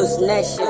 Juice Nation.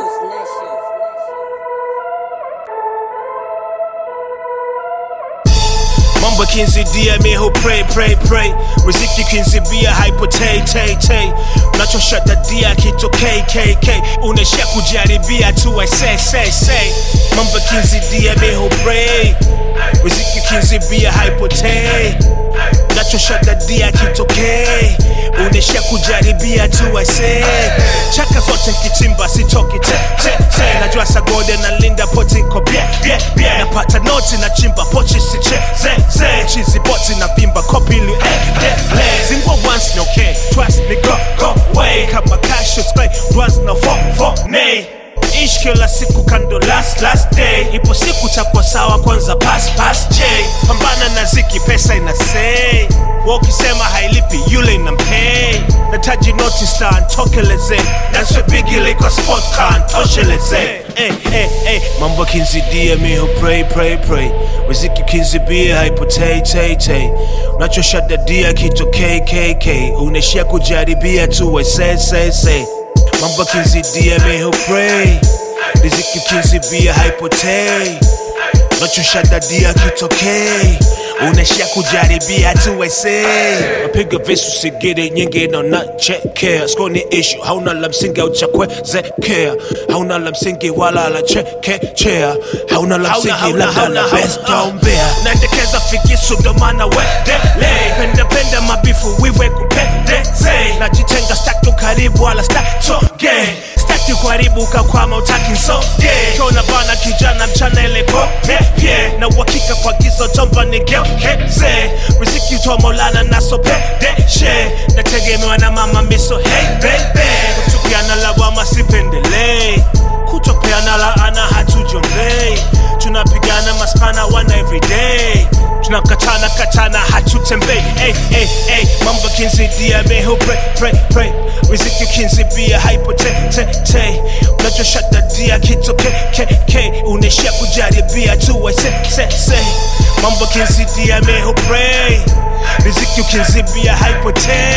Mambo kinzidia miho pray pray pray riziki kinzibia hypo tay tay tay unachoshadadia kito kkk unaishia kujaribia tu I say say say Mambo kinzidia miho pray riziki kinzibia hypo tay unachoshadadia kitokee unaishia kujaribia tu I say chaka zote nkichimba sitoki te te te najua sagode na linda poti nko bie bie bie napata noti na chimba pochi siche ze ze chizi boti na vimba kopi li eh eh eh zingwa once no okay twice ni go go way kama cash is play once no fo fo nay ish kila siku kando last last day ipo siku takuwa sawa kwanza pass pass j pambana na ziki pesa ina say wa ukisema hailipi yule inampay nataji noti star ntokeleze naswe bigili kwa sport car ntosheleze hey, hey, hey. mambo kinzidia miho pray pray pray riziki kinzibia haipotei tei tei unachoshadadia kito kkk unaishia kujaribia tu we say say say mambo kinzidia miho pray riziki kinzibia haipotei unachoshadadia kitokei unaishia kujaribia tu wese napiga visu sigiri nyingi nanachekea skoni ishu hauna la msingi au cha kuwezekea hauna la msingi wala la chekechea hauna la msingi labda la bestombea naendekeza fikisu ndomana wedele pendapenda mabifu wiwe kupendeze najitenga stakto karibu wala staktoge staki kuharibu ukakwama utaki nsoge kiona bana kijana mchana ile kopepye na uhakika kwa gizo tomba nigeukeze riziki utoa maulana nasopedeshe nategemewa na mama miso hey bebe kutupiana lawama sipendelei kutopeana laana hatujombei tunapigana maspana wana everyday tunakatana katana hatutembei hey, hey, hey. mambo kinzidia meho pray, pray, pray. riziki kinzibia haipo te, te, te. unachoshadadia kito kkk unaishia kujaribia tu we se, se, se. mambo kinzidia meho pray. riziki ukinzibia haipo te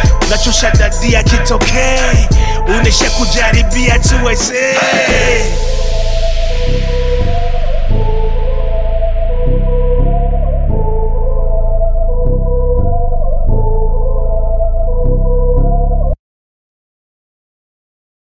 unachoshadadia kitokee unaishia kujaribia tu we say